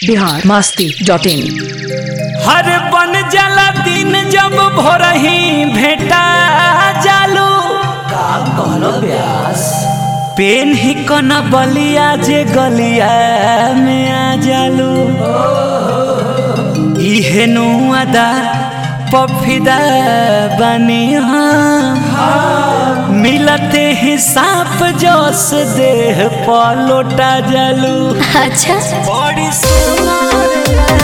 Bihar Masti dot in हर बन जाला दिन जब भोरही भेटा जालू का कहलो ब्यास पेन ही कना बलिया जे गलिया में आ जालू इहे नु अदा पफिदा बनी हाँ मिलते ही सांप जोस देह पलोटा जालू अच्छा बड़ी सुनार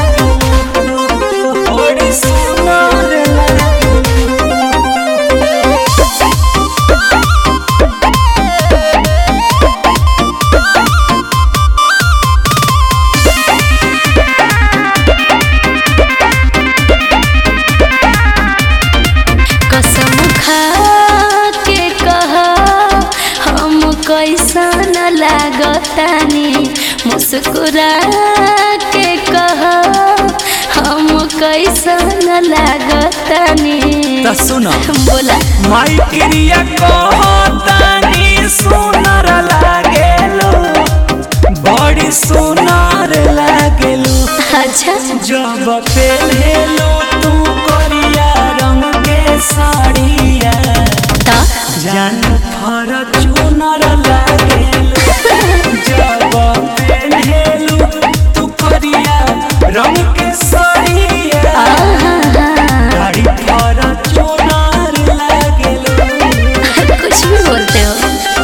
लागू, बड़ी सुनार लागू। कसम खा के कह हम कैसन लागतानी मुस्कुरा के कह हम कैसन लागतानी त सुन बोला माई क्रिया कहतानी सुनर लागेलू बड़ी सुनर लागेलू अच्छा जब पहनेलू तू करिया रंग के साड़िया ता जान फॉर्च्यूनर लागेलू जब पहनेलू तू करिया रंग के साड़िया गाड़ी फॉर्च्यूनर लागेलू कुछ भी बोलते हो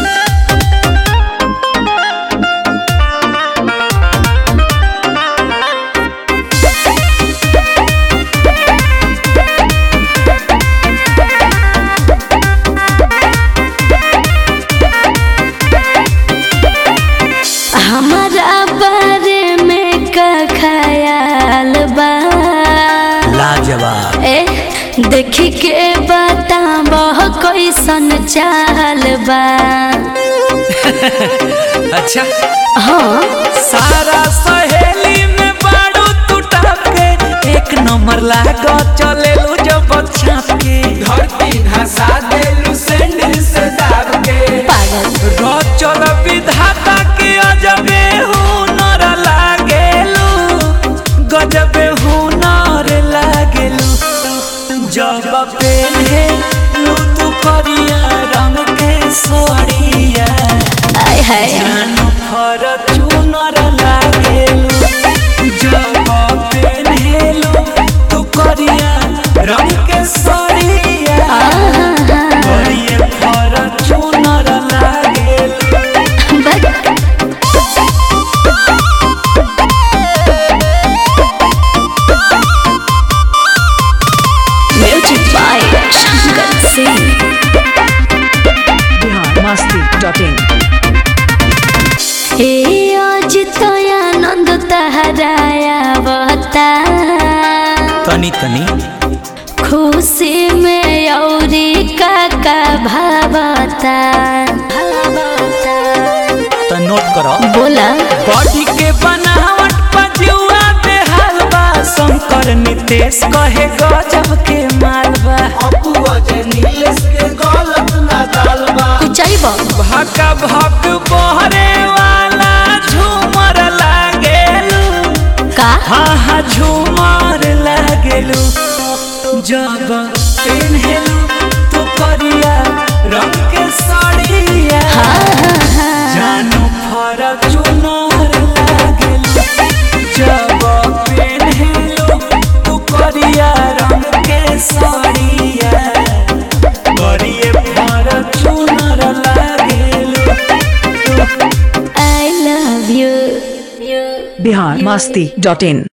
हमारा बारे में का ख्याल बा लाजवाब ए देखी के बताबह कैसन चाल बा अच्छा हाँ सारा सहेली में बारू तू के एक नंबर लागो चलेलू जब छाप के धरती धसा देलू सैंडल से दाब के पागल चल विधाता के अजबे हुनर लागेलू गजबे हुनर लागेलू जब पेन्हेलू तू करिया रंग के सोड़िया आय हाय जानो फॉर्च्यूनर लागेलू जब पेन्हेलू तू करिया रंग के सोड़िया करिए फॉर्च्यूनर लागेलू बट music by Shankar Singh Bihar Masti dot in हे आज तो आनंद तहराया बता तनी तनी खुशी में औरी काका भावता तो नोट करो बोला बॉडी के बनावट पजुआ बेहाल बा शंकर नितेश कहे गजब के मालबा ऊंचाई बा भका भक बहरे वाला झूमर लागेलू का हाँ हाँ झूमर लागेलू जब पेन्हेलू तू करिया रंग के साड़िया जानू फॉर्च्यूनर लागेलू जब पेन्हेलू तू करिया रंग के साड़िया करिए फॉर्च्यूनर लागेलू I love you Bihar Masti dot in